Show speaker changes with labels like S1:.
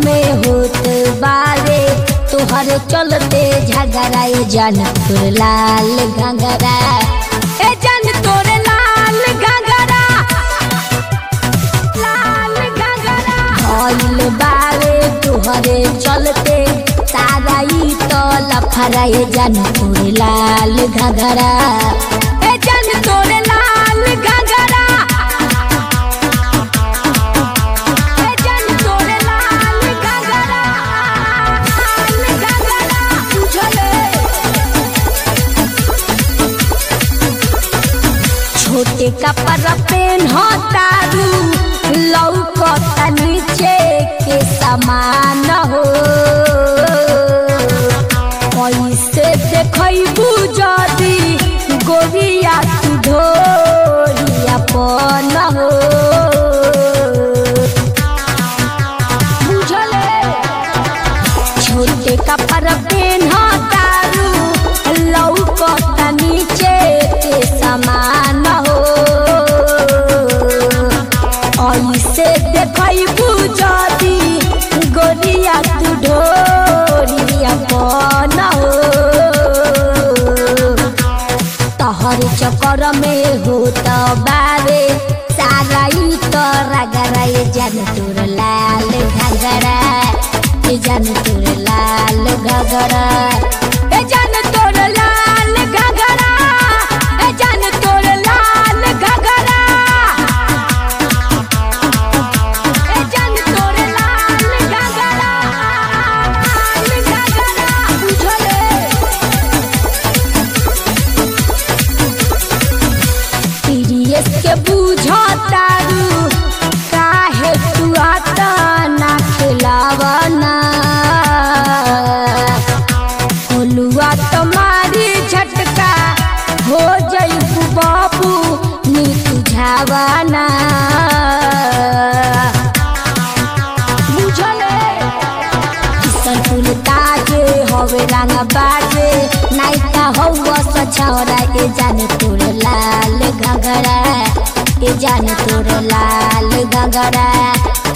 S1: में होत बारे तोहर चलते झगड़ा ए जान तोर लाल घंगरा ए जान तोर लाल घंगरा लाल घंगरा भइल बारे तोहरे चलते सारा ई तो लफड़ा ए जान तोर लाल घंगरा ए जान तोर लाल घंगरा ए जान तोर लाल घंगरा लाल घंगरा बुझले छोटे कपड़ा पेन तारू लौकता नीचे के समान हो कैसे देखबू जदी गोरिया तू ढोरिया पन हो बुझले छोटे कपड़ा पेन तारू लौकता नीचे के समान हो ऐसे देखबू जदी गोरिया तू ढोरिया पन हो तहर चक्कर में होत बारे सारा ई तो रगड़ा ये जान तोर लाल घगरा ये जान तोर लाल घगरा ए जान तोर लाल घगरा ए जान तोर लाल घगरा ए जान तोर लाल घगरा लाल घगरा बुझले सीरियस के बुझतारू काहे तू आता ना खिलावना होलुआ तुम्हारी झटका हो जईबू बाबू नी तुझावना बुझले किसन फूल ताजे हवे रंग बाजे नाइका हौवा सछौरा ए जाने तोर लाल घगरा ए जाने तोर लाल घगरा